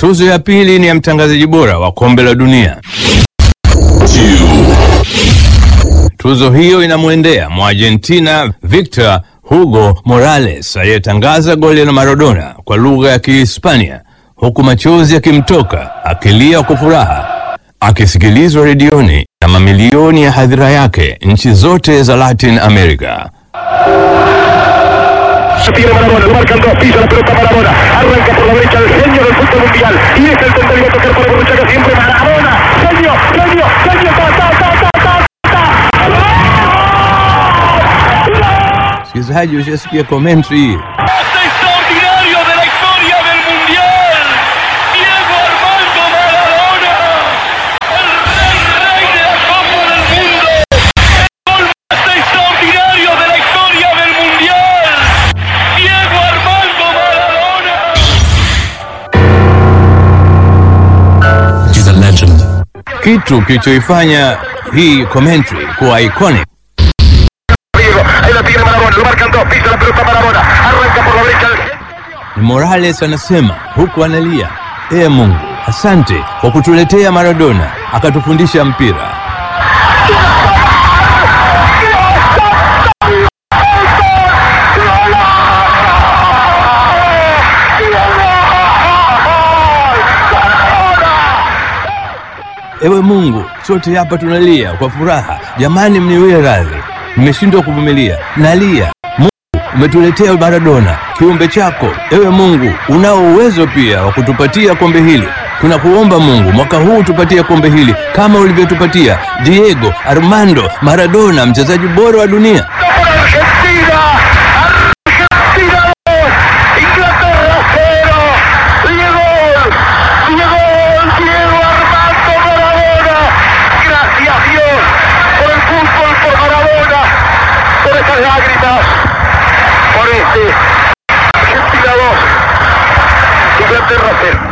Tuzo ya pili ni ya mtangazaji bora wa kombe la dunia. Tuzo hiyo inamwendea Mwargentina Victor Hugo Morales aliyetangaza goli la Maradona kwa lugha ya Kihispania huku machozi yakimtoka akilia kwa furaha akisikilizwa redioni na mamilioni ya hadhira yake nchi zote za Latin America. Tiene Maradona, lo marcan dos, pisa la pelota Maradona, arranca por la derecha el genio del fútbol mundial, y es el tendría a tocar para Borruchaga siempre Maradona, genio, genio, genio, ta, ta, ta, ta, ta, ta. Msikilizaji, ushasikia commentary hii? ¡Pase extraordinario de la historia del Mundial! ¡Diego Armando Maradona! ¡El rey, rey de la Copa del Mundo! ¡El gol más extraordinario de la historia del Mundial! ¡Diego Armando Maradona! He's a legend. Kitu kilichoifanya hii commentary kuwa iconic Diego, ahí la tiene Maradona, lo marcan dos, pisa la pelota Maradona, arranca por la derecha el genio. ni Morales anasema huku analia, ee Mungu, asante kwa kutuletea Maradona akatufundisha mpira. Ewe Mungu, sote hapa tunalia kwa furaha. Jamani, mniwie radhi, nimeshindwa kuvumilia, nalia. Mungu, umetuletea Maradona, kiumbe chako. Ewe Mungu, unao uwezo pia wa kutupatia kombe hili. Tunakuomba Mungu, mwaka huu tupatie kombe hili kama ulivyotupatia Diego Armando Maradona, mchezaji bora wa dunia. por Argentina. Argentina 2, Inglaterra 0. Diego, Diego, Diego Armando Maradona. Gracias Dios por el fútbol, por Maradona, por esas lágrimas, por este. Argentina 2, Inglaterra 0.